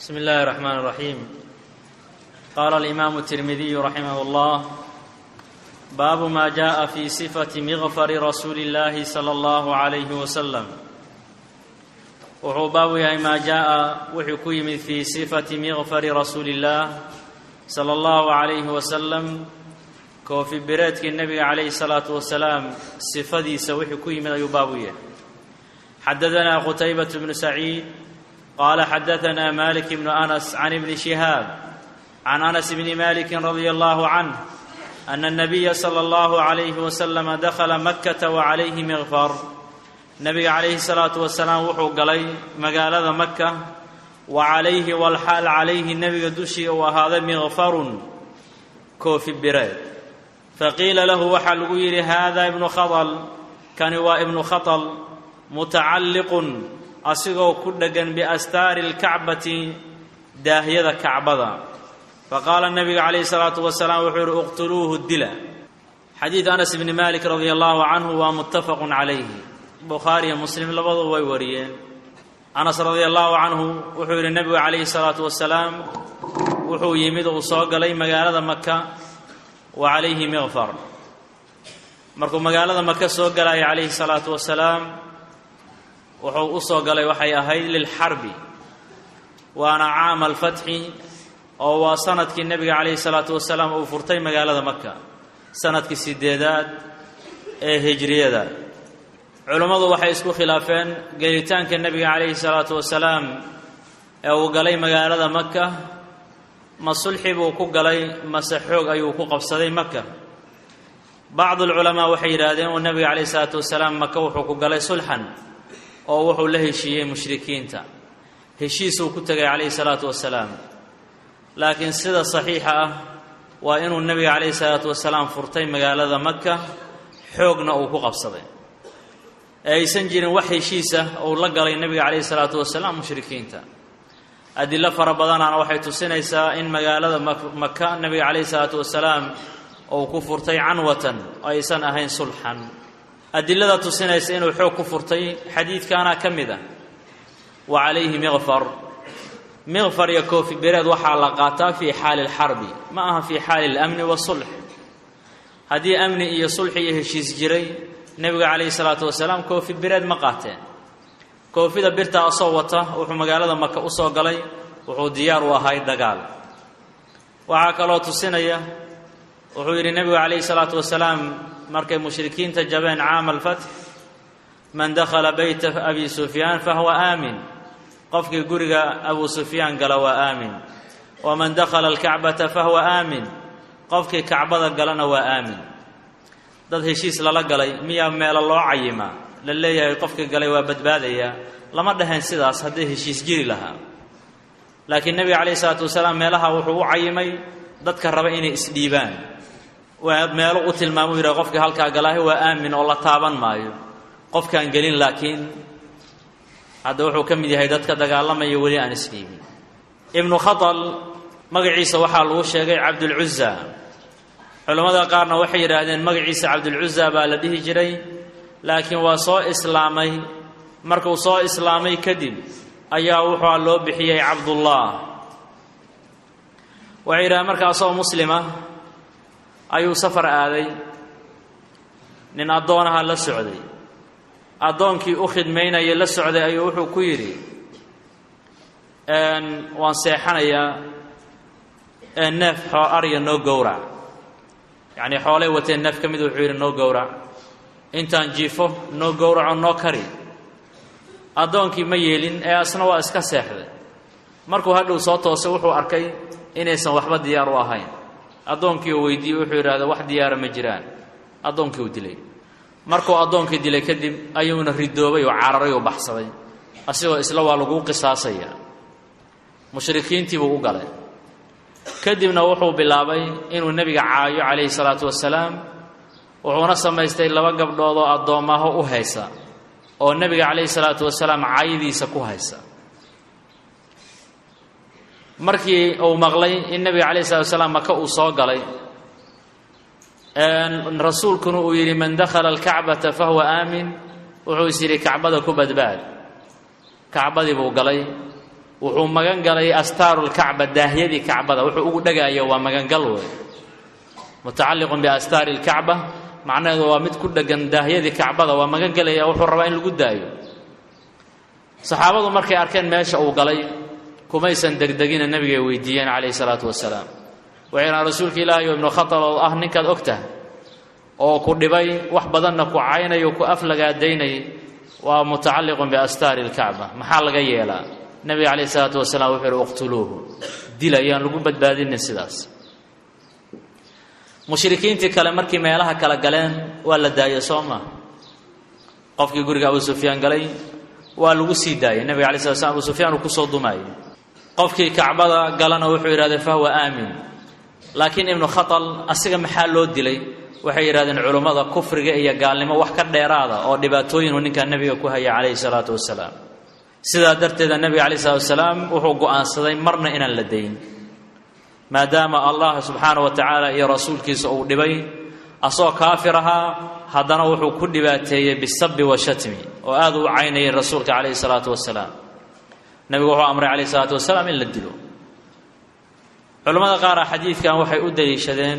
بسم الله الرحمن الرحيم قال الإمام الترمذي رحمه الله باب ما جاء في صفة مغفر رسول الله صلى الله عليه وسلم wuxuu baabu yahay maa jaaءa wuxuu ku yimid fii sifati miqfari rasuuli اllaah salى اllahu عalayhi wasalam koofi bireedkii nebiga calayhi الsalaatu wasalaam sifadiisa wuxuu ku yimid ayuu baabu yahay xadadanaa qutaybaة bnu saciid qaala xadaanaa malik bnu anas can ibni shihaab can anas bni maliki radia allahu canh ana الnabiya salى اllahu عalayhi waslama dakhala makata wacalayhi miqfar nabiga calayhi salaatu wasalaam wuxuu galay magaalada maka wa calayhi walxaal calayhi nebiga dushii uu ahaaday miqfarun koofi bireed faqiila lahu waxaa lagu yidhi haada ibnu khadal kani waa ibnu khatal mutacalliqun asigoo ku dheggan biastaari lkacbati daahyada kacbada faqaala nabiga calayhi salaatu wasalaam wuxuu yidhi uqtuluuhu dila xadiid anas bni malik radia allahu canhu waa muttafaqun calayhi bukhaari iyo muslim labaduba way wariyeen anas radia allahu canhu wuxuu yidhi nebigu calayhi salaatu wasalaam wuxuu yimid uu soo galay magaalada maka wa calayhi miqfar markuu magaalada maka soo galaya calayhi salaatu wasalaam wuxuu u soo galay waxay ahayd lilxarbi waana caama alfatxi oo waa sanadkii nebiga calayhi salaatu wasalaam uu furtay magaalada maka sanadkii sideedaad ee hijriyada culummadu waxay isku khilaafeen gelitaanka nebiga calayhi salaatu wasalaam ee uu galay magaalada maka ma sulxi buu ku galay mase xoog ayuu ku qabsaday maka bacdu alculamaa waxay yidhaahdeen uu nebiga calayhi salaatu wasalaam maka wuxuu ku galay sulxan oo wuxuu la heshiiyey mushrikiinta heshiisuu ku tegay calayhi salaatu wasalaam laakiin sida saxiixa ah waa inuu nebiga calayhi salaatu wasalaam furtay magaalada maka xoogna uu ku qabsaday ee aysan jirin wax heshiisa uu la galay nebiga calayhi salaatu wasalaam mushrikiinta adilo fara badanaana waxay tusinaysaa in magaalada maka nebiga calayhi salaatu wasalaam uu ku furtay canwatan oo aysan ahayn sulxan adilada tusinaysa inuu xoog ku furtay xadiidkaana ka mid ah wa calayhi miqfar miqfar iyo koofi bereed waxaa la qaataa fii xaali lxarbi ma aha fii xaali اlamni wasulx haddii amni iyo sulxi iyo heshiis jiray nebiga calayhi salaatu wasalaam koofi bireed ma qaateen koofida birtaa asoo wata wuxuu magaalada maka u soo galay wuxuu diyaar u ahay dagaal waxaa kaloo tusinaya wuxuu yidhi nebigu calayhi salaatu wasalaam markay mushrikiinta jabeen caama alfatx man dakhala beyta abi sufyaan fahuwa aamin qofkii guriga abu sufyaan gala waa aamin waman dakhala alkacbata fahuwa aamin qofkii kacbada galana waa aamin dad heshiis lala galay miyaa meelo loo cayimaa la leeyahay qofkii galay waa badbaadayaa lama dhaheen sidaas hadday heshiis jiri lahaa laakiin nebiga calayhi salaatu wasalaam meelaha wuxuu u cayimay dadka raba inay isdhiibaan waa meelo u tilmaamuu yidhaha qofkii halkaa galaahi waa aamin oo la taaban maayo qofkaan gelin laakiin hadda wuxuu ka mid yahay dadka dagaalamaya weli aan isdhiibin ibnu khatal magaciisa waxaa lagu sheegay cabdulcuza culammada qaarna waxay yidhaahdeen magaciisa cabdulcuza baa la dhihi jiray laakiin waa soo islaamay markuu soo islaamay kadib ayaa wuxua loo bixiyey cabdullah waxay yidhahdeen marka asagoo muslima ayuu safar aaday nin addoonaha la socday addoonkii u khidmaynaya la socday ayuu wuxuu ku yidhi waan seexanayaa neef xoo arya noo gowrac yacnii xoolay wateen neef ka mid wuxuu yidhi noo gowrac intaan jiifo noo gowraco noo kari addoonkii ma yeelin ee asna waa iska seexday markuu hadhow soo toosay wuxuu arkay inaysan waxba diyaar u ahayn addoonkii uu weydiiyey wuxuu yidhahda wax diyaara ma jiraan addoonkii uu dilay markuu addoonkii dilay kadib ayuuna ridoobay oo cararay oo baxsaday asigoo isla waa laguu qisaasaya mushrikiintiibuu u galay kadibna wuxuu bilaabay inuu nebiga caayo calayhi salaatu wasalaam wuxuuna samaystay laba gabdhood oo addoomaho u haysa oo nebiga calayhi salaatu wasalaam caayadiisa ku haysa markii uu maqlay in nebiga calayhi salatu wasalaam maka uu soo galay rasuulkuna uu yidhi man dakhala alkacbata fahuwa aamin wuxuu is yidhi kacbada ku badbaad kacbadii buu galay wuxuu magan galay astaarulkacba daahyadii kacbada wuxuu ugu dhegaayo waa magangal wey mutacalliqun biastaari lkacba macnaheedu waa mid ku dhegan daahyadii kacbada waa magan galaya wuxuu rabaa in lagu daayo saxaabadu markay arkeen meesha uu galay kumaysan degdegina nebigay weydiiyeen calayhi salaatu wasalaam waxay dhahan rasuulka ilaahay oo ibnu khatal oo ah ninkaad ogtah oo ku dhibay wax badanna ku caynayo ku aflagaadaynay waa mutacalliqun biastaari lkacba maxaa laga yeelaa nebiga calayhi salaatu wasalaam wuxuu ihi uqtuluuhu dila ayaan lagu badbaadinin sidaas mushrikiintii kale markii meelaha kala galeen waa la daayey soo maa qofkii guriga abu sufyaan galay waa lagu sii daayey nebiga alay slat slam abu sufyaan uu kusoo dumaayey qofkii kacbada galana wuxuu yidhahdee fahuwa aamin laakiin ibnu khatal asiga maxaa loo dilay waxay yidhahdeen culummada kufriga iyo gaalnimo wax ka dheeraada oo dhibaatooyinu ninkaa nebiga ku haya calayhi salaatu wasalaam sidaa darteeda nebiga calayh salatu wasalaam wuxuu go'aansaday marna inaan la dayn maadaama allah subxaana wa tacaala iyo rasuulkiisa uu dhibay asagoo kaafir ahaa haddana wuxuu ku dhibaateeyey bisabi wa shatmi oo aad u caynayay rasuulka calayhi salaatu wasalaam nebigu wuxuu amray calayhi salaatu wasalaam in la dilo culimmada qaara xadiidkan waxay u daliishadeen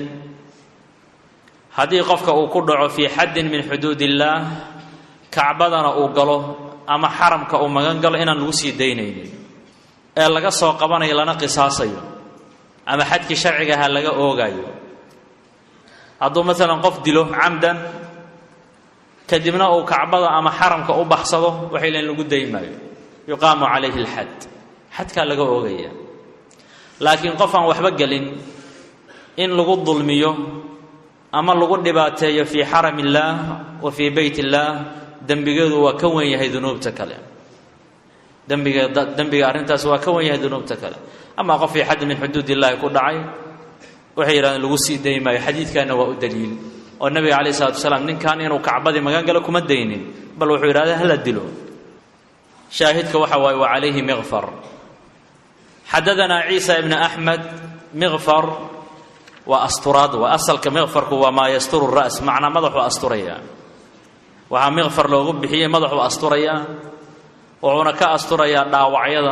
haddii qofka uu ku dhaco fii xaddin min xuduud illaah kacbadana uu galo ama xaramka uu magan galo inaan lagu sii daynaynin ee laga soo qabanayo lana qisaasayo ama xadkii sharcigaha laga oogayo hadduu maalan qof dilo camdan kadibna uu kacbada ama xaramka u baxsado waxay leen lagu dayn maayo yuqaamu calayhi alxad xadkaa laga oogaya laakiin qof aan waxba gelin in lagu dulmiyo ama lagu dhibaateeyo fii xaram illaah wa fii beyt illaah dembigeedu waa ka wen yahay dunuubta kale dembiga dembiga arrintaas waa ka wen yahay dunuubta kale amaa qof fii xaddi min xuduud illaahi ku dhacay waxay yidhahdeen lagu sii dayn maayo xadiidkanna waa u daliil oo nebiga calayh isalatu wasalaam ninkan inuu kacbadii magan galo kuma daynin bal wuxuu yidhahda hala dilo shaahidka waxa waaye wa calayhi miqfar xadadanaa ciisa ibna axmed miqfar waa asturaad waa asalka miqfarku waa maa yasturu ra's macnaa madaxuu asturayaa waxaa miqfar loogu bixiyey madaxuu asturayaa wuxuuna ka asturayaa dhaawacyada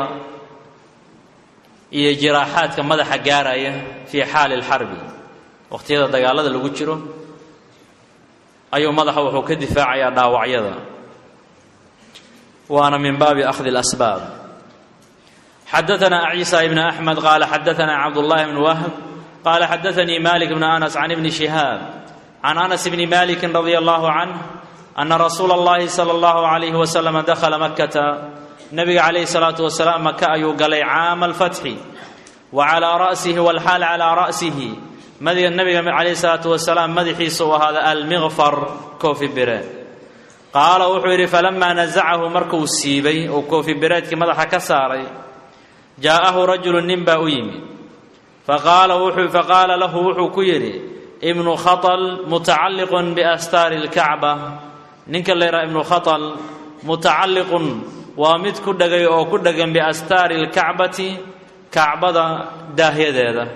iyo jiraaxaadka madaxa gaaraya fii xaali alxarbi waqhtiyada dagaalada lagu jiro ayuu madaxa wuxuu ka difaacayaa dhaawacyada waana min baabi akhdi اlasbaab xadaثna ciisa ibn axmed qaala xadaثna cabdullahi bn wahb qaala xadaثanii malik bn anas can ibni shihaab can anas bni maliki radi allahu canh ana rasuula اllahi salى اllahu عalayh waslama dakhala makata nabiga calayhi salaatu wasalaam maka ayuu galay caama alfatxi wa calaa ra'sihi walxaal calaa ra'sihi madiga nabiga calayhi salaatu wasalaam madaxiisa uu ahaada almiqfar koofi bireed qaala wuxuu yidhi falamaa nasacahu markuu siibay oo koofi bireedkii madaxa ka saaray jaa'ahu rajulu nin baa u yimid faqaala wuxuu faqaala lahu wuxuu ku yidhi ibnu khatal mutacalliqun biastaari lkacba ninka la yidhaha ibnu khatal mutacalliqun waa mid ku dhegay oo ku dhegan biastaari lkacbati kacbada daahyadeeda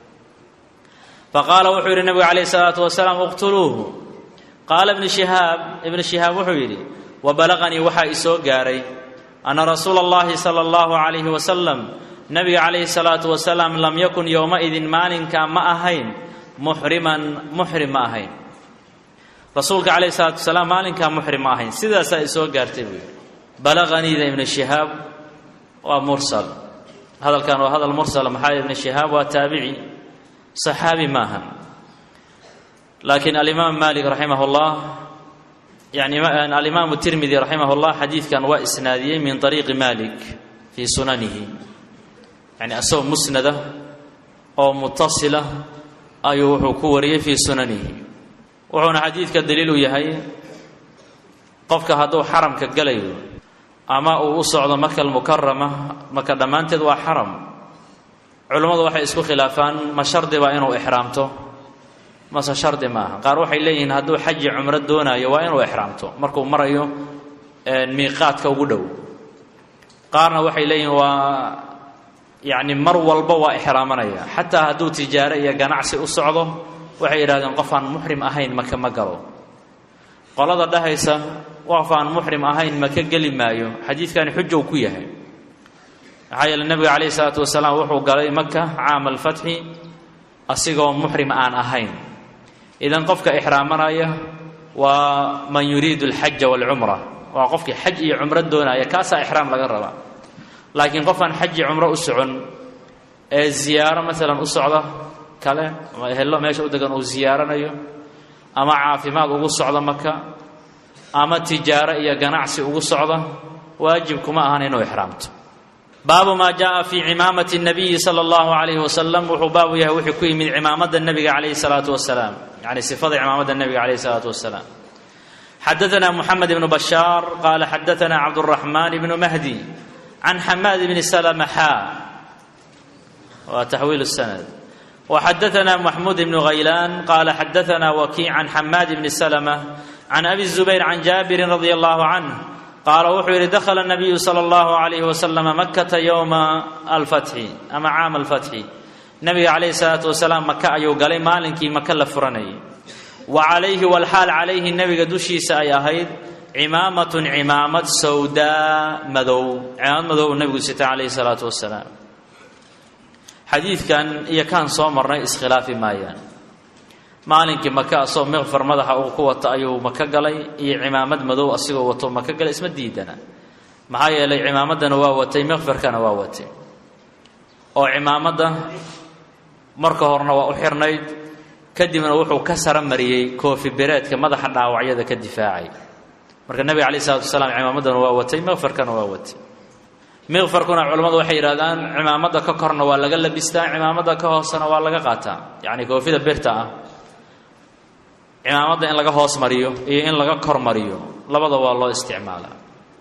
faqaala wuxuu yidhi nabigu calayhi salaatu wasalaam uqtuluuhu qaala ibnu shihaab ibnu shihaab wuxuu yidhi wa balaqanii waxaa isoo gaaray anna rasuula allahi sala allahu calayhi wasalam nabiga calayhi salaatu wasalaam lam yakun yowmaidin maalinkaa ma ahayn muxriman muxrim ma ahayn rasuulka calayhi salaatu wasalaam maalinkaa muxrim ma ahayn sidaasaa isoo gaartay buu yidhi balaqaniida ibnu shihaab waa mursal hadalkan waa hadal mursala maxaa ibnu shihaab waa taabici saxaabi maaha laakiin alimaam malik raximah اllah yani alimaamu tirmidi raximah اllah xadiidkan waa isnaadiyey min طariiqi malik fii sunanihi yani asagoo musnada oo mutasila ayuu wuxuu ku wariyey fii sunanihi wuxuuna xadiidka daliil u yahay qofka hadduu xaramka galayo ama uu u socdo maka almukarama maka dhammaanteed waa xaram culummadu waxay isku khilaafaan ma shardi baa inuu ixraamto mase shardi maaha qaar waxay leeyihiin hadduu xaji cumro doonaayo waa inuu ixraamto markuu marayo miiqaadka ugu dhow qaarna waxay leeyihiin waa yacni mar walba waa ixraamanaya xataa hadduu tijaaro iyo ganacsi u socdo waxay yidhahdeen qof aan muxrim ahayn maka ma galo qolada dhahaysa qof aan muxrim ahayn maka geli maayo xadiidkani xujow ku yahay maxaa yeele nebiga calayhi salaatu wasalaam wuxuu galay maka caama alfatxi asigoo muxrim aan ahayn idan qofka ixraamanaya waa man yuriidu alxaja waalcumra waa qofkii xaj iyo cumro doonaya kaasaa ixraam laga rabaa laakiin qof aan xaj iyo cumro u socon ee ziyaaro maalan u socda kale ama ehello meesha u degan uu ziyaaranayo ama caafimaad ugu socda maka ama tijaaro iyo ganacsi ugu socda waajib kuma ahan inuu ixraamto baabu maa jaءa fi cimaamati الnabiyi salى اllahu عalayh wasalam wuxuu baabu yahay wuxuu ku yimid cimaamada nebiga calayhi الsalaatu wasalaam yani sifada cimaamada nebiga calayhi الsalaatu wasalaam xadaثna mxamed ibnu bashaar qaala xadaثna cabdالraxman ibnu mahdi can xamaad bni slma xa waa taxwiil الsanad وxadaثna maxmuud ibnu haylaan qaala xadaثna wakiic can xamaad bni slmة can abi الzubayr can jaabiri radi allahu canh qaala wuxuu yidhi dakhala nabiyu sala allahu calayhi wasalama makkata yowma alfatxi ama caama alfatxi nabiga calayhi salaatu wasalaam maka ayuu galay maalinkii maka la furanayay wa calayhi walxaal calayhi nebiga dushiisa ay ahayd cimaamatun cimaamad sawdaa madow cimaamad madow uu nebigu sita calayhi salaatu wasalaam xadiidkan iyo kaan soo marnay iskhilaafi maayaan maalinkii maka asoo miqfar madaxa uu ku wato ayuu maka galay iyo cimaamad madow asigoo wato maka galay isma diidana maxaa yeelay cimaamaddana waa watay miqfarkana waa watay oo cimaamadda marka horena waa u xirnayd kadibna wuxuu ka sara mariyey koofi bereedka madaxa dhaawacyada ka difaacay marka nebiga calayh isalatu wasalaam cimaamaddana waa watay miqfarkana waa watay miqfarkuna culammadu waxay yidhahdaan cimaamadda ka korna waa laga labistaa cimaamadda ka hoosena waa laga qaataa yacni koofida birta ah cimaamadda in laga hoos mariyo iyo in laga kor mariyo labada waa loo isticmaalaa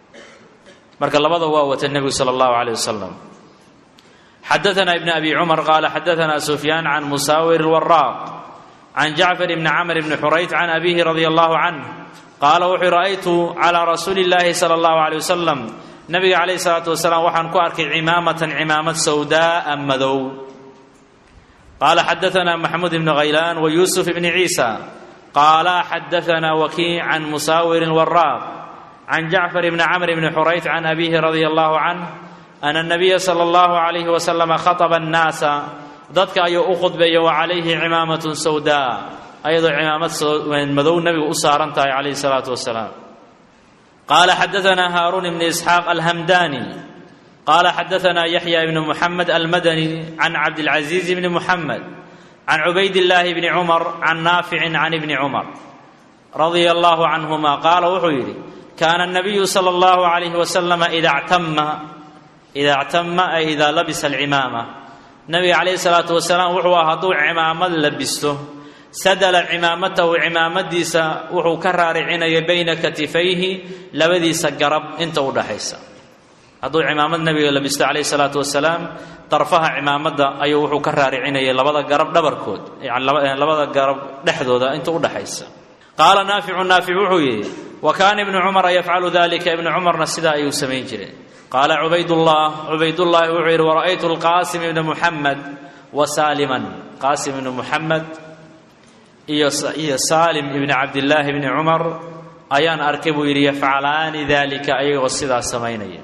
marka labada waa wata nebigu sala allahu calayh wasalam xadaثna ibn abi cumar qaala xadaثna sufyaan can musaawir اlwaraaq can jacfar ibni camr bni xurayt can abihi radi allahu canh qaala wuxuu ra'aytu calىa rasuuli اllahi salى اllahu عalيه wasalam nabiga calayh الsalaatu wasalaam waxaan ku arkay cimaamatan cimaamad sawdaaa madow qaala xadaثna maxmuud ibni haylaan wa yuusuf ibni ciisa qaala xadaثna wakiic can musaawir waraaq can jacfar bni camr bni xurayt can abihi radi allahu canh ana nabiya sala allahu calayhi wasalama khataba annaasa dadka ayuu u khudbeeyey wa calayhi cimaamatun sawdaa ayadoo cimaamad madow nebigu u saaran tahay calayhi salaatu wasalaam qaala xadaثna haaruun ibni isxaaq alhamdani qaala xadaثna yaxya ibni muxamed almadani can cabdilcaziiz ibni muxamed can cubayd illaahi bni cumar can naaficin can ibni cumar radia allahu canhuma qaala wuxuu yidhi kaana nabiyu sala allahu calayhi wasalama ida ctama ida ctama ay idaa labisa alcimaama nabiga calayhi salaatu wasalaam wuxuu ah hadduu cimaamad labisto sadala cimaamatahu cimaamadiisa wuxuu ka raaricinaya bayna katifayhi labadiisa garab inta u dhaxaysa hadduu cimaamad nabiga labisto calayhi salaatu wasalaam darfaha cimaamadda ayuu wuxuu ka raaricinayay labada garab dhabarkood yani labada garab dhexdooda inta u dhaxaysa qaala naaficu naafic wuxuu yidhi wa kaana ibnu cumara yafcalu dalika ibnu cumarna sidaa ayuu samayn jiray qaala cubaydullah cubaydullaahi wuxuu yidhi wara'aytu alqaasim ibna muxamed wa saaliman qaasim ibnu muxamed iyo iyo saalim ibni cabdillaahi bni cumar ayaan arkay buu yidhi yafcalaani dalika ayagoo sidaa samaynaya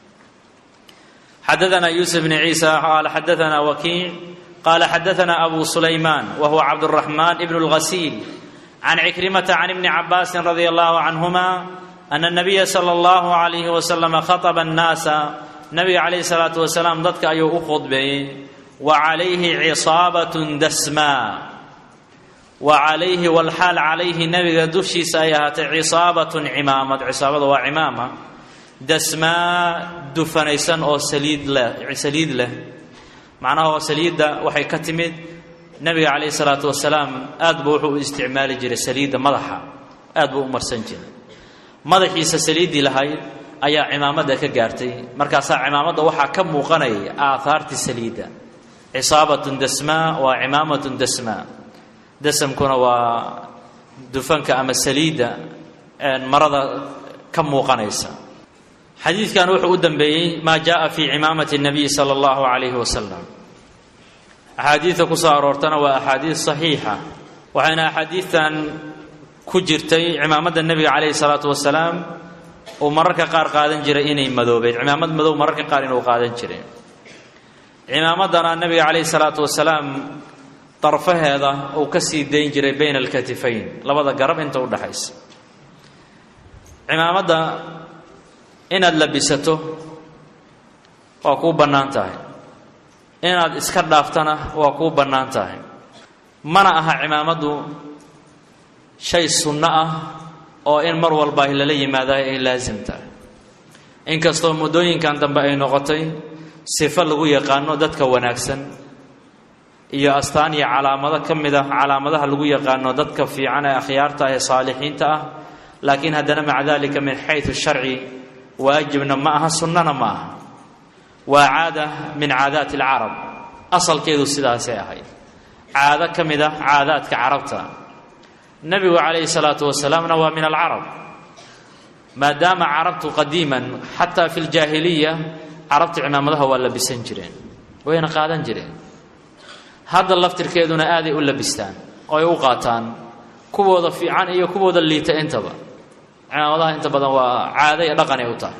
xadaثna yuusuf bn ciisa qaala xadaثna wakiic qaala xadaثna abu sulaymaan wa huwa cabdالraxmaan ibn اlghasiil can cikrimata can ibni cabaasin radia allahu canhuma ana nabiya sala allahu calayhi wasalama khataba annaasa nabiga calayhi salaatu wasalaam dadka ayuu u khudbeeyey wa calayhi cisaabatun dasmaa wa calayhi walxaal calayhi nabiga dushiisa ay ahaatay cisaabatun cimaamad cisaabada waa cimaama dasmaa dufanaysan oo saliid leh saliid leh macnaha oo saliidda waxay ka timid nabiga calayhi salaatu wasalaam aad buu wuxuu u isticmaali jiray saliidda madaxa aad buu u marsan jiray madaxiisa saliiddii lahayd ayaa cimaamadda ka gaartay markaasaa cimaamadda waxaa ka muuqanaya aahaartii saliidda cisaabatun dasmaa waa cimaamatun dasmaa dasamkuna waa dufanka ama saliidda marada ka muuqanaysa xadiidkan wuxuu u dambeeyey maa jaءa fi cimaamati الnabiy salى اllahu عalayhi wasalam axaadiidta ku soo aroortana waa axaadiid صaxiixa waxayna axaadiidtan ku jirtay cimaamadda nebiga calayhi الsalaatu wasalaam uu mararka qaar qaadan jiray inay madoobeed cimaamad madow mararka qaar inuu qaadan jiray cimaamaddana nebiga calayhi salaatu wasalaam darfaheeda uu ka sii dayn jiray bayna alkatifayn labada garab inta u dhaxaysa cimaamadda inaad labisato waa kuu bannaan tahay inaad iska dhaaftana waa kuu bannaan tahay mana aha cimaamaddu shay sunno ah oo in mar walba lala yimaadayo ay laasim tahay inkastoo muddooyinkan dambe ay noqotay sifo lagu yaqaano dadka wanaagsan iyo astaan iyo calaamado ka mid ah calaamadaha lagu yaqaano dadka fiican ee akhyaarta ah ee saalixiinta ah laakiin haddana maca dalika min xayu sharci waajibna ma aha sunnana ma aha waa caada min caadaati alcarab asalkeedu sidaasay ahayd caado ka mid ah caadaadka carabta nebigu calayhi salaatu wasalaamna waa min alcarab maadaama carabtu qadiiman xataa fi ljaahiliya carabta cimaamadaha waa labisan jireen wayna qaadan jireen hadda laftirkeeduna aaday u labistaan oo ay u qaataan kuwooda fiican iyo kuwooda liita intaba cimaamadaha inta badan waa caado iyo dhaqan ay u tahay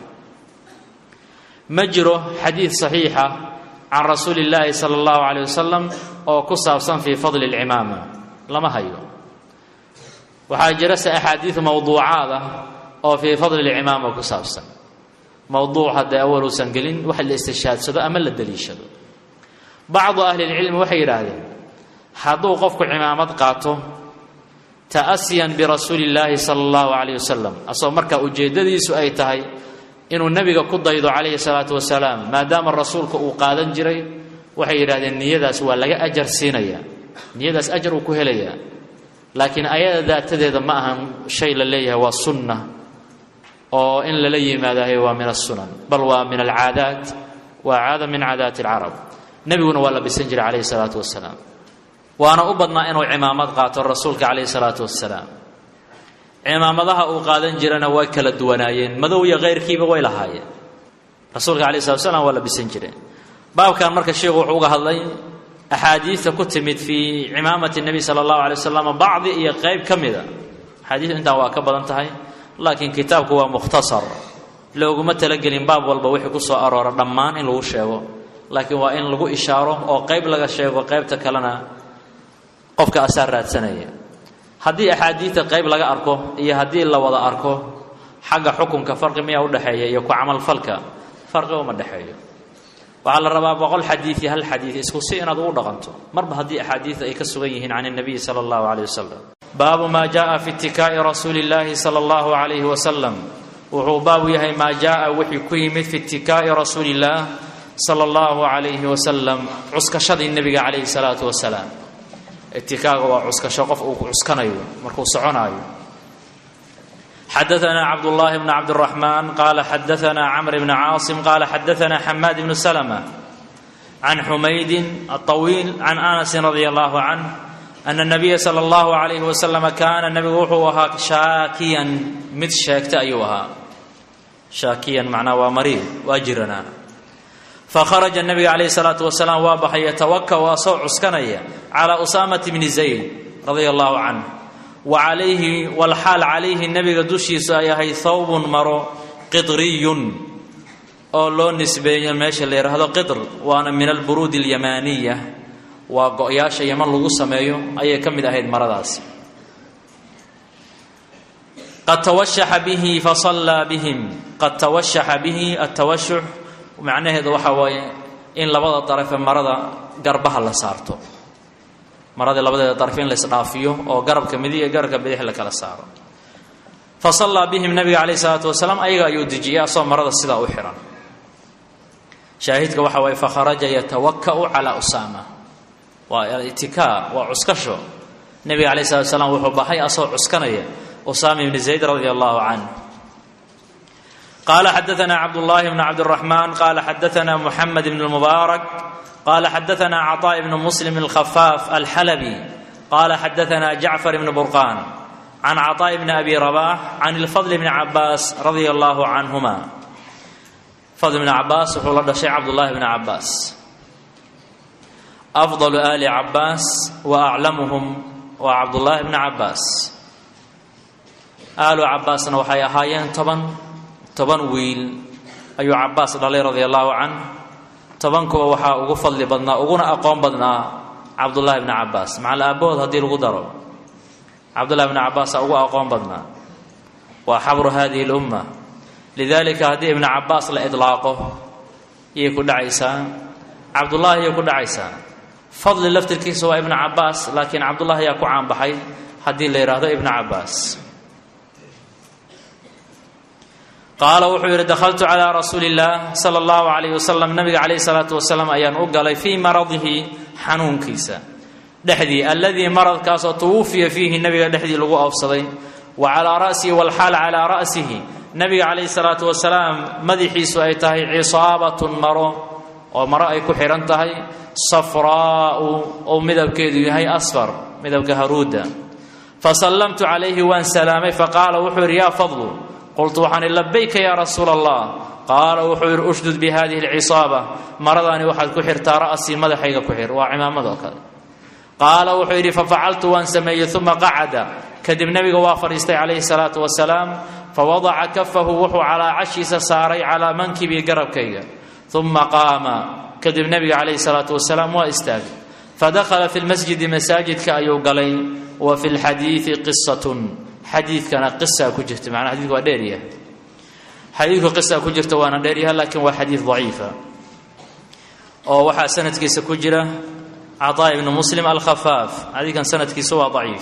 ma jiro xadiid saxiixa can rasuuli illaahi sala allahu caleyh wasalam oo ku saabsan fii fadli alcimaama lama hayo waxaa jira se axaadiid mawduucaad ah oo fii fadli alcimaama ku saabsan mowduuc haddee awal uusan gelin wax la istishhaadsado ama la daliishado bacdu ahlilcilmi waxay yidhaahdeen hadduu qofku cimaamad qaato ta'asiyan birasuuli illaahi sala allahu calayh wasalam asagoo markaa ujeeddadiisu ay tahay inuu nebiga ku daydo calayhi salaatu wasalaam maadaama rasuulka uu qaadan jiray waxay yidhahdeen niyadaas waa laga ajar siinayaa niyadaas ajar uu ku helayaa laakiin ayada daatadeeda ma ahan shay la leeyahay waa sunna oo in lala yimaadahay waa min asunan bal waa min alcaadaat waa caada min caadaati alcarab nebiguna waa la bisan jiray calayhi salaatu wasalaam waana u badnaa inuu cimaamad qaato rasuulka calayhi salaatu wasalaam cimaamadaha uu qaadan jirana way kala duwanaayeen madow iyo khayrkiiba way lahaayeen rasuulka calayhi salatu wasalaam waa la bisan jireen baabkan marka sheikhu wuxuu uga hadlay axaadiidta ku timid fii cimaamati nebi sala allahu alay wasalam bacdi iyo qayb ka mida axaadiidu intaan waa ka badan tahay laakiin kitaabku waa mukhtasar looguma talagelin baab walba wixii ku soo aroora dhammaan in lagu sheego laakiin waa in lagu ishaaro oo qayb laga sheego qaybta kalena qofka asaa raadsanaya haddii axaadiidta qayb laga arko iyo haddii la wada arko xagga xukunka farqi miyaa udhexeeya iyo ku camalfalka farqi uma dhexeeyo waxaa la rabaa boqol xadiid iyo hal xadiid isku si inaad ugu dhaqanto marba haddii axaadiid ay ka sugan yihiin can اnabiyi sala اllahu alayh wasalam baabu maa jaءa fi itikaa'i rasuuli اllahi sala اllahu alayhi wasalam wuxuu baabu yahay maa jaءa wixii ku yimid fi itikaa'i rasuuli اllah sala اllahu alayhi wasalam cuskashadii nebiga calayhi salaatu wasalaam itikaaga waa cuskasho qof uu cuskanayo markuu soconaayo xadaثna cabdالlahi bn cabdالرaحman qala xadaثna cmr bn caaصim qala xadaثna xamaad bn slmة can xumaydi الطawiil can anasi radi اllah canh ana الnabiya slى اllahu عalayh waslm kaana nebigu wuxuu ahaa shaakiyan mid sheegta ayuu ahaa shaakiyan macnaa waa mariid waa jiranaa fakharaja nabiga calayhi salaatu wasalaam waa baxay yatawaka waa soo cuskanaya calaa usaamati bni zayd radia allahu canh wa calayhi walxaal calayhi nebiga dushiisu ay ahay thawbun maro qidriyun oo loo nisbeeyo meesha la yidhaahdo qidr waana min alburuudi alyamaaniya waa go-yaasha yaman lagu sameeyo ayay ka mid ahayd maradaasi qad tawashaxa bihi fasallaa bihim qad tawashaxa bihi atawashux macnaheedu waxaa waaye in labada darafee marada garbaha la saarto maradii labadeeda daraf in laisdhaafiyo oo garabka midig iyo garabka bidix la kala saaro fa sallaa bihim nabiga calayhi salaatu wasalaam ayaga ayuu dejiyay asoo marada sidaa u xihan shaahidka waxa waaye fakharaja yatawaka'u calaa usaama waa itikaa waa cuskasho nebiga calayhi salatu wasalaam wuxuu baxay asoo cuskanaya usaama ibni zayd radia allahu canh qala xadaثna cabdالlahi bn cabdالرaحman qala xadaثna mحamed bn الmubaarak qala xadaثna cطاء bn msلm الkhfaaf alxalbي qala xadaثna jacfar bn burqan can cطاء bn abi رabax can اlfضل bn cabaas radia اllah canهuma fadl bn cabaas wuxuu la dhashay cabdالlahi bn cabaas afضل ali cabaas wa aclamuhum waa cabdالlahi bn cabaas aalu cabaasna waxay ahaayeen toban toban wiil ayuu cabaas dhalay radia allaahu canh tobankuba waxaa ugu fadli badnaa uguna aqoon badnaa cabdullaahi bni cabaas macal aabbahood haddii lagu daro cabdullahi bni cabaasaa ugu aqoon badnaa waa xabru hadihi lumma lidaalika haddii ibnu cabaas la idlaaqo iyay ku dhacaysaa cabdullaahi iyay ku dhacaysaa fadli laftirkiisa waa ibnu cabaas laakiin cabdullahi ayaa ku caanbaxay haddii la yidhaahdo ibnu cabaas qaala wuxuu yidhi dakhaltu calaa rasuuli illaah sala allahu calayh wasalam nabiga calayhi salaatu wasalaam ayaan u galay fii maradihi xanuunkiisa dhexdii alladii maradkaasoo tuwufiya fiihi nabiga dhexdii lagu oofsaday wa calaa ra'sihi walxaal calaa ra'sihi nabiga calayhi salaatu wasalaam madaxiisu ay tahay cisaabatun maro oo maro ay ku xidhan tahay safraa'u oo midabkeedu yahay asfar midabka haruudda fasallamtu calayhi waan salaamay faqaala wuxuu yidhi yaa fadlu qultu waxaan ihi labayka yaa rasuula allah qaala wuxuu yidhi ushdud bi hadihi alcisaaba maradaani waxaad ku xirtaa ra'sii madaxayga ku xir waa cimaamado kale qaala wuxuu yidhi fafacaltu waan sameeyey uma qacada kadib nebiga waa fadhiistay calayhi salaatu wasalaam fawadaca kafahu wuxuu calaa cashiisa saaray calaa mankibii garabkayga uma qaama kadib nebiga calayhi salaatu wasalaam waa istaagay fadakhala fi lmasjidi masaajidka ayuu galay wa fi lxadiidi qisatun xadiidkana qisaa ku jirta macnaa xadidku waa dheeryahay xadiidku qisaa ku jirta waana dheeryahay laakiin waa xadiid daciifa oo waxaa sanadkiisa ku jira caطaa ibnu muslim alkhafaaf xadiidkan sanadkiisa waa daciif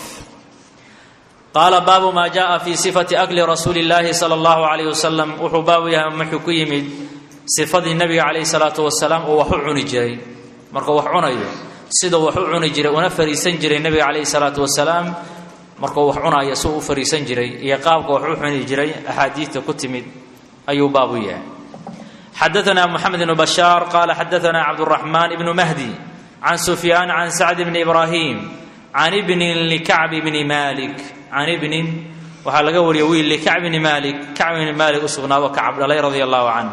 qaala baabu maa jaءa fi sifati akli rasuuli اllaahi salى اllahu عalayh wasalam wuxuu baabu yahay muxuu ku yimid sifadii nebiga calayhi salaatu wasalaam uu wax u cuni jiray markuu wax cunayo sida wax u cuni jiray una fariisan jiray nebiga calayhi salaatu wasalaam markuu wax cunayo si u fariisan jiray iyo qaabka wax u cuni jiray axaadiidta ku timid ayuu baabu yahay xadaثna moxamed ibnu bashaar qaala xadaثna cabdالraxmaan ibnu mahdi can sufyaan can sacd bni ibraahim can ibnin likacbi bni malik can ibnin waxaa laga wariyay wiil likacb bni malik kacb bni malik u sugnaado kacab dhalay radia allahu canh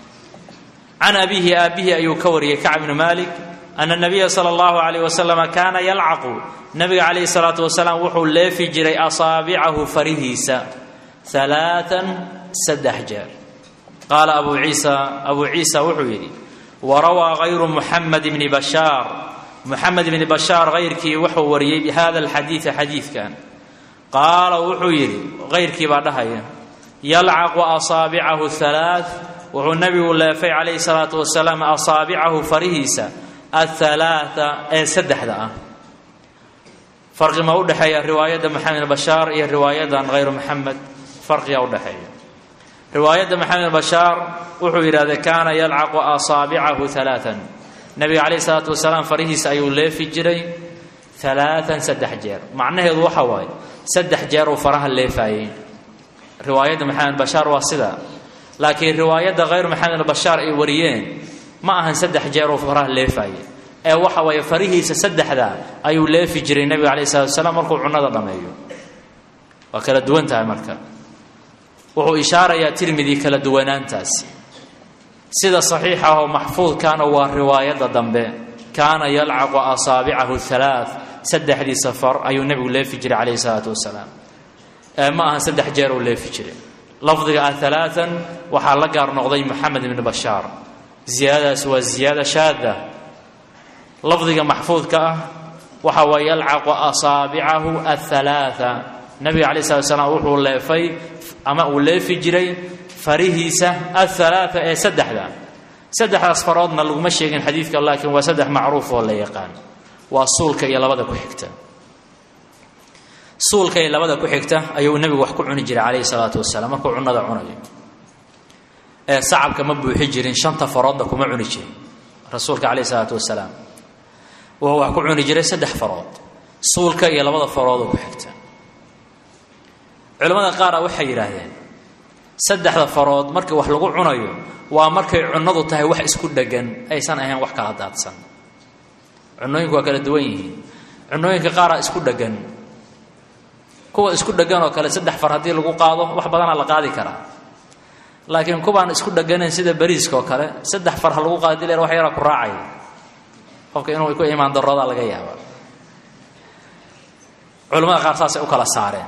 can abihi aabbihi ayuu ka wariyey kacb bni malik ana nabiya sala allahu calayh wasalama kaana yalcaqu nabiga calayhi salaatu wasalaam wuxuu leefi jiray asaabicahu farihiisa alaaan saddex jeer qaala abu ciisa abuu ciisa wuxuu yidhi warawaa hayru muxamed bni bashaar muxamed bni bashaar hayrkii wuxuu wariyey bihada alxadiida xadiidkan qaala wuxuu yidhi hayrkii baa dhahaya yalcaqu asaabicahu halaa wuxuu nabigu leefay calayhi salaatu wasalaam asaabicahu farihiisa athalaata ee saddexda ah farqi ma udhexeeya riwaayadda maxamed bashaar iyo riwaayadan hayru maxamed farqiga udhexeeya riwaayadda maxamed bashaar wuxuu yidhahday kaana yalcaqu asaabicahu alaaan nabiga calayhi salaatu wasalaam farihiisa ayuu leefi jiray alaaan saddex jeer macnaheedu waxa waaye saddex jeer uu faraha leefaayey riwaayadda maxamed bashaar waa sida laakiin riwaayadda hayr maxamed bashaar ay wariyeen ma ahan saddex jeer uu faraha leefaaye ee waxa waye farihiisa saddexda ayuu leefi jiray nebiga calayh salatu wasalaam markuu cunada dhammeeyo waa kala duwan tahay marka wuxuu ishaarayaa tirmidi kala duwanaantaasi sida saxiixa oo maxfuudkaana waa riwaayadda dambe kaana yalcaqu asaabicahu halaa saddexdiisa far ayuu nebigu leefi jiray calayhi salaatu wasalaam ee ma ahan saddex jeer uu leefi jiray lafdiga ah alaaan waxaa la gaar noqday moxamed ibni bashaar ziyaadadaas waa ziyaada shaada lafdiga maxfuudka ah waxa waa yalcaqu asaabicahu athalaaa nabiga calayi slat slam wuxuu leefay ama uu leefi jiray farihiisa athalaaa ee saddexda saddexdaas faroodna laguma sheegin xadiidka laakiin waa saddex macruuf oo la yaqaan waa suulka iyo labada ku xigta suulka iyo labada ku xigta ayuu nebigu wax ku cuni jiray calayhi salaatu wasalaam markuu cunada cunayo ee sacabka ma buuxi jirin shanta faroodna kuma cuni jirin rasuulka calayhi salaatu wasalaam wuxuu wax ku cuni jiray saddex farood suulka iyo labada faroodoo ku xigta culimmada qaara waxay yidhaahdeen saddexda farood markii wax lagu cunayo waa markay cunnadu tahay wax isku dheggan aysan ahayn wax kala daadsan cunooyinku waa kala duwan yihiin cunooyinka qaaraa isku dheggan kuwa isku dheggan oo kale saddex far haddii lagu qaado wax badanaa la qaadi karaa laakiin kuwaan isku dheganayn sida bariiska oo kale saddex far ha lagu qaado dileer wax yaraa ku raacaya qofka inuu ku imaan daroodaa laga yaaba culamada qaar saasay u kala saareen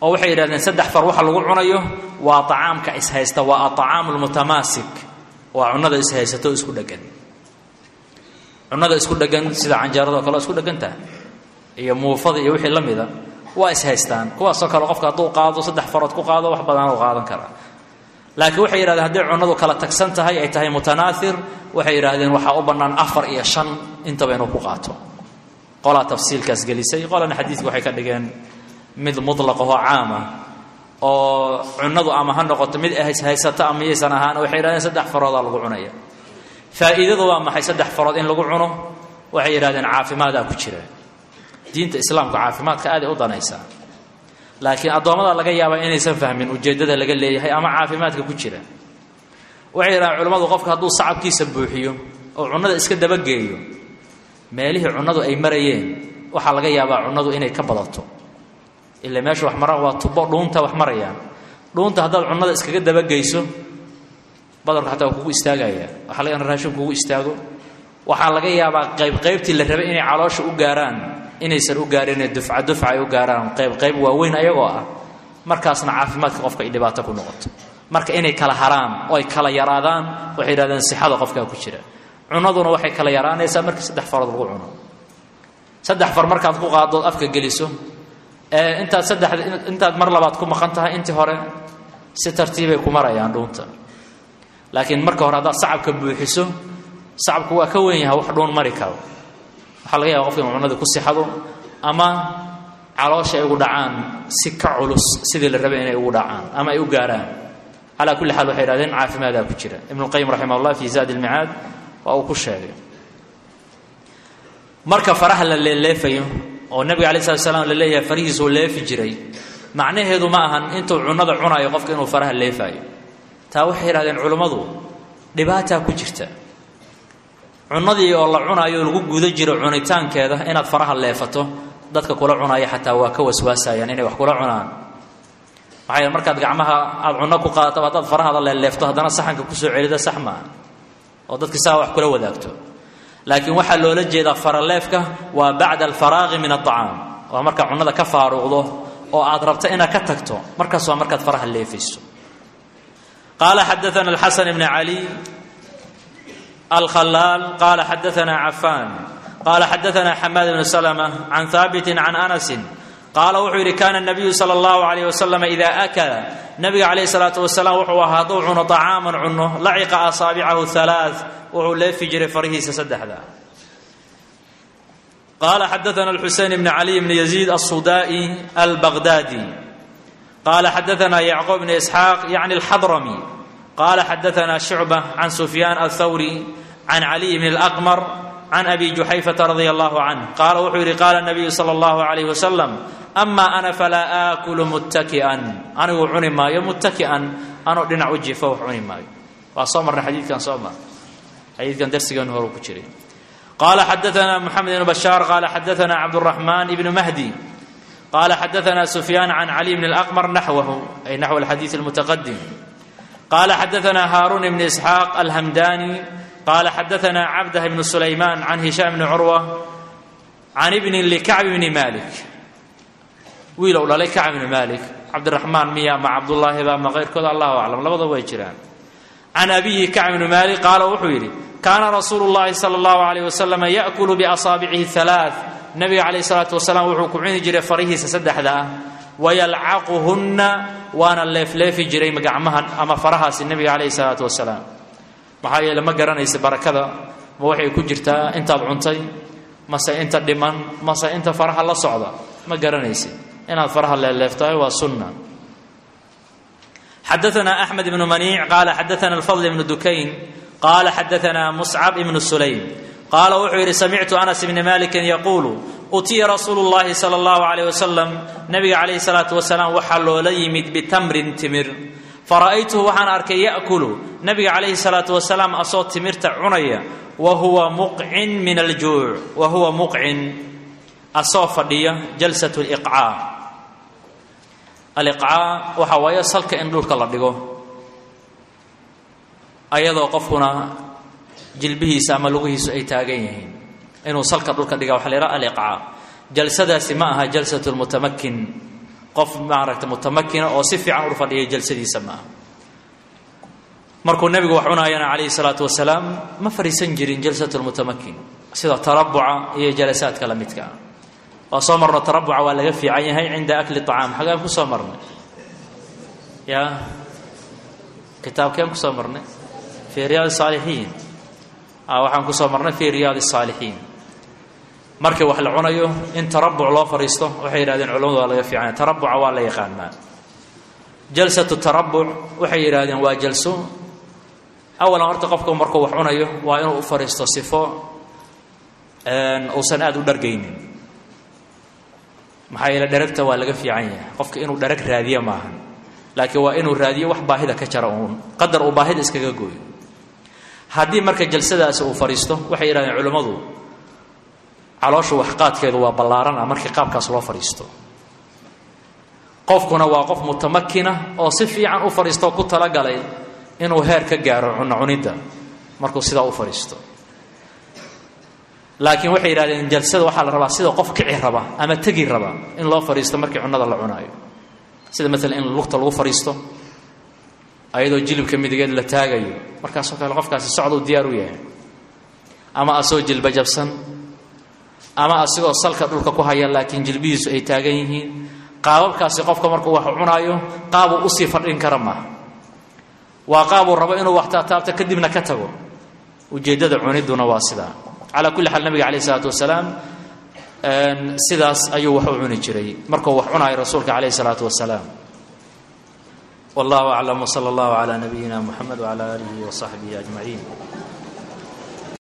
oo waxay yidhahdeen saddex far waxa lagu cunayo waa acaamka ishaysta waa aطacaamu lmutamaasik waa cunada ishaysato o isku dhegan cunada isku dhegan sida canjeerado kale isku dhegantaha iyo muufada iyo wixii la mida waa ishaystaan kuwaasoo kale qofka hadduu qaado saddex farood ku qaado wax badan u qaadan karaa laakiin waxay yidhahdeen hadday cunadu kala tagsan tahay ay tahay mutanaair waxay yidhaahdeen waxaa u bannaan afar iyo shan intaba inuu ku qaato qolaa tafsiilkaas gelisay qolana xadiidka waxay ka dhigeen mid mutlaqahoo caama oo cunadu ama ha noqoto mid haysato ama yaysan ahaan waxay yidhahdeen saddex faroodaa lagu cunaya faa'iidadu waa maxay saddex farood in lagu cuno waxay yidhahdeen caafimaadaa ku jira diinta islaamka caafimaadka aaday u danaysaa laakiin addoommada laga yaabaa inaysan fahmin ujeeddada laga leeyahay ama caafimaadka ku jira waxay yidhahdeen culimmadu qofka hadduu sacabkiisa buuxiyo oo cunnada iska dabageeyo meelihii cunnadu ay marayeen waxaa laga yaabaa cunnadu inay ka badato ila meesha wax maraan waa tubo dhuunta wax marayaan dhuunta haddaad cunnada iskaga dabageyso badarku xataa waa kugu istaagaya waxaa laga raashin kugu istaago waxaa laga yaabaa qayb qaybtii la rabay inay caloosha u gaaraan inaysan u gaarinee dufca dufca ay u gaaraan qayb qayb waaweyn ayagoo ah markaasna caafimaadka qofka ay dhibaato ku noqoto marka inay kala haraan oo ay kala yaraadaan waxay yidhahdeen sixada qofkaa ku jira cunaduna waxay kala yaraanaysaa markii saddex farood lagu cuno saddex far markaad ku qaadood afka geliso ee intaad saddex intaad mar labaad ku maqan tahay intii hore si tartiibay ku marayaan dhuunta laakiin marka hore haddaad sacabka buuxiso sacabku waa ka weyn yahay wax dhuun mari karo waxaa laga yaaba qofka inu cunadii ku sixado ama caloosha ay ugu dhacaan si ka culus sidii la rabay inay ugu dhacaan ama ay u gaaraan calaa kulli xaal waxay yidhahdeen caafimaadaa ku jira ibnuqayim raximah ullah fi zaadi ilmicaad waa uu ku sheegay marka faraha la leeleefayo oo nebiga alai slat slam la leeyahay farihiisuu leefi jiray macnaheedu ma ahan intuu cunnada cunayo qofka inuu faraha leefaayo taa waxay yidhahdeen culummadu dhibaataa ku jirta cunnadii oo la cunaayo lagu guda jiro cunitaankeeda inaad faraha leefato dadka kula cunaya xataa waa ka waswaasayaan inay wax kula cunaan maxaa yeel markaad gacmaha aada cunno ku qaadato haddaad farahada leeleefto haddana saxanka kusoo celida sax maaha oo dadki saa wax kula wadaagto laakiin waxaa loola jeedaa faraleefka waa bacda alfaraaqi min aطacaam waa markaa cunnada ka faaruqdo oo aad rabto inaad ka tagto markaas waa markaad faraha leefayso qaala xadaana alxasan ibn cali alkhalaal qaala xadaana cafaan qaala xadaana xamaad ibnu slma can haabiti can anasi qaala wuxuu yidhi kaana nabiyu sala allahu alayh wasalam idaa akala nabiga calayh salaatu wasalaam wuxuu ahaa hadduu cuno طacaaman cuno laciqa asaabicahu halaa wuxuu leefi jiray farihiisa saddexda qaala xadaana alxusein bn caliy bn yaziid alsudaa'i albaqdaadi qaala xadaana yacquub bn isxaaq yacni alxadrami qaala xadaana shucba can sufyaan althawri can caliy bn alaqmar can abi juxayfata radia allahu canh qaala wuxuu yidhi qaala nabiyu sala allahu alayh wasalam ama ana falaa aakulu muttaki'an anigu cuni maayo muttaki'an anoo dhinac u jifo wax cuni maayo waa soo marnay xadiidkan soo mar xadiidkan darsigeenu hore ku jiray qaala xadaana moxamed ibnu bashaar qaala xadaana cabduraxmaan ibnu mahdi qaala xadaana sufyaan can cali bn alaqmar naxwahu ay naxw alxadiid almutaqadim qaala xadaana haaruun ibn isxaaq alhamdani qaala xadaana cabdah ibnu sulaymaan can hishaam bni curwa can ibnin likacb bni malik wiil ou dhalay kacb bni malik cabdiraxmaan miya ma cabdullaahi ba ma keyrkooda allahu aclam labada way jiraan can abiyi kacb bni maalik qaala wuxuu yidhi kaana rasuulu llahi sala allahu alayh wasalam yaakulu biasaabicihi halaa nabiga calayh salaatu wasalaam wuxuu ku cuni jiray farihiisa saddexda ah wayalcaquhunna waana leefleefi jiray gacmahan ama farahaasi nabiga calayhi salaatu wasalaam maxaa yeele ma garanaysa barakada ma waxay ku jirtaa intaad cuntay mase inta dhiman mase inta faraha la socda ma garanaysa inaad faraha leeleeftahay waa sunna xadaana axmed ibnu maniic qaala xadaana alfadl ibnu dukayn qaala xadaana muscab ibnu sulaym qaala wuxuu yidhi samictu anas ibni malikin yaquulu utiya rasuulu llahi sala allahu alayh wasalam nabiga calayhi salaatu wasalaam waxaa loola yimid bitamrin timir fara'aytuhu waxaan arkay ya'kulu nabiga calayhi salaatu wasalaam asoo timirta cunaya wa huwa muqcin min aljuuc wa huwa muqcin asoo fadhiya jalsat liqcaa aliqcaa waxaa waaye salka in dhulka la dhigo ayadoo qofkuna jilbihiisa ama lugihiisu ay taagan yihiin inuu salka dhulka dhiga waxa la yidhaha aliqcaa jalsadaasi ma aha jalsat lmutamakin qof maaragta mutamakina oo si fiican ur fadhiyay jalsadiisa ma aha markuu nebigu wax cunaayana calayhi salaatu wasalaam ma fadhiisan jirin jalsat lmutamakin sida tarabuca iyo jalasaadka la midka ah waa soo marno tarabuca waa laga fiican yahay cinda akli acaam xagaan ku soo marnay ya kitaabkeen ku soo marnay fii riyaad saalixiin waxaan ku soo marnay fii riyaad saalixiin markii wax la cunayo in tarabuc loo fadhiisto waxay yidhahdeen culamadu waa laga fiicanya tarabuca waa la yaqaanaa jalsatu tarabuc waxay yidhahdeen waa jalso awalan horta qofku markuu wax cunayo waa inuu u fadhiisto sifo uusan aada u dhargaynin maxaa yeele dheragta waa laga fiican yahay qofka inuu dherag raadiyo maahan laakiin waa inuu raadiyo wax baahida ka jara uun qadar uu baahida iskaga gooyo haddii marka jalsadaasi uu fadhiisto waxay yidhahdeen culimmadu caloosha waxqaadkeedu waa ballaarana markii qaabkaas loo fadhiisto qofkuna waa qof mutamakina oo si fiican u fadhiisto oo ku talagalay inuu heer ka gaaro cunno cunidda markuu sidaa u fadhiisto laakiin waxay yidhahdeen jalsada waxaa la rabaa sida qof kici raba ama tegi raba in loo fadhiisto markii cunnada la cunaayo sida maalan in lugta lagu fadhiisto ayadoo jilibka midigeed la taagayo markaasoo kale qofkaasi socduu diyaar u yahay ama asagoo jilba jabsan ama asigoo salka dhulka ku haya laakiin jilbihiisu ay taagan yihiin qaababkaasi qofka markuu wax cunaayo qaabuu usii fadhin kara maaha waa qaabuu rabo inuu wax taataabto kadibna ka tago ujeeddada cunidduna waa sidaa calaa kulli xaal nabiga calayh isalaatu wasalaam sidaas ayuu wax u cuni jiray markuu wax cunaayo rasuulka calayh isalaatu wasalaam wallahu aclam wsala allahu calaa nabiyina muxamed wcala aalihi wasaxbihi ajmaciin